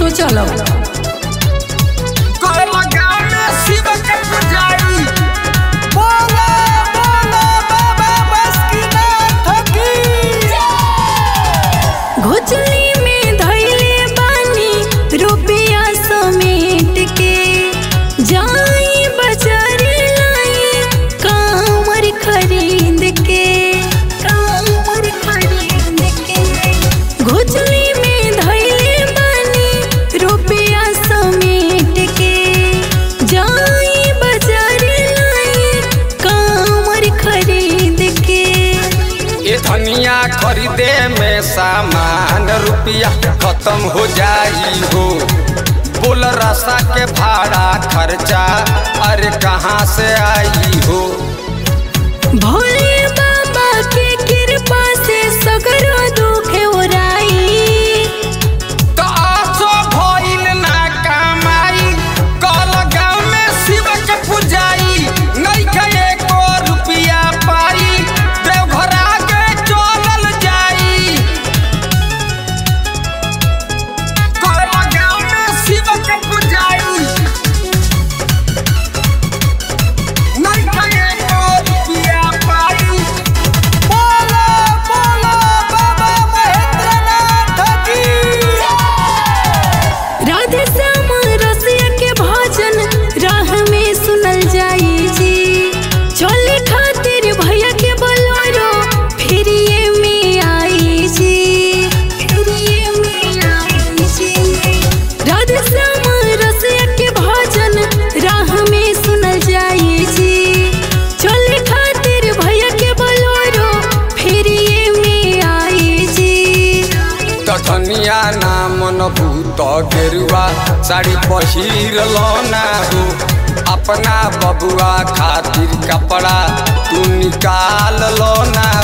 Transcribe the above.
सोचल कोला गाँव में शिव के पुजारी बोला बोला बाबा बासुकीनाथ की घोचली में धैले बानी रुपया समेट के जाई बाजार लाई कामर खरीद के कामर खरीद के घोचली में धैले बानी रुपया समेट के जाई बाजार लाई कामर खरीद के ये धनिया खरीदे में सामान रुपया खत्म हो जाई हो बोल रसा के भाड़ा खर्चा अरे कहाँ से आई हो भोले बाबा के कृपा से सगरो दुख ओराई तो आसो भइल ना कमाई कल गाँव में शिव के पुजाई नहीं के एको रुपया पाई देवघर आगे चलल जाई कल गाँव में शिव के पुजाई नहीं के एको रुपया पाई बोला बोला बाबा महेंद्रनाथ की राधे श्याम रसिया के भजन राह में सुनल जाई जी चले खातिर भैया के बोलोरो फिर ये में आई जी फिर ये में आई जी राधे श्याम रसिया के भजन राह में सुनल जाई जी चले खातिर भैया के बोलोरो फिर ये में आई जी तखनिया नामन भूत गेरुआ साड़ी पहिर ना हो अपना बबुआ खातिर कपड़ा तू निकाल लो ना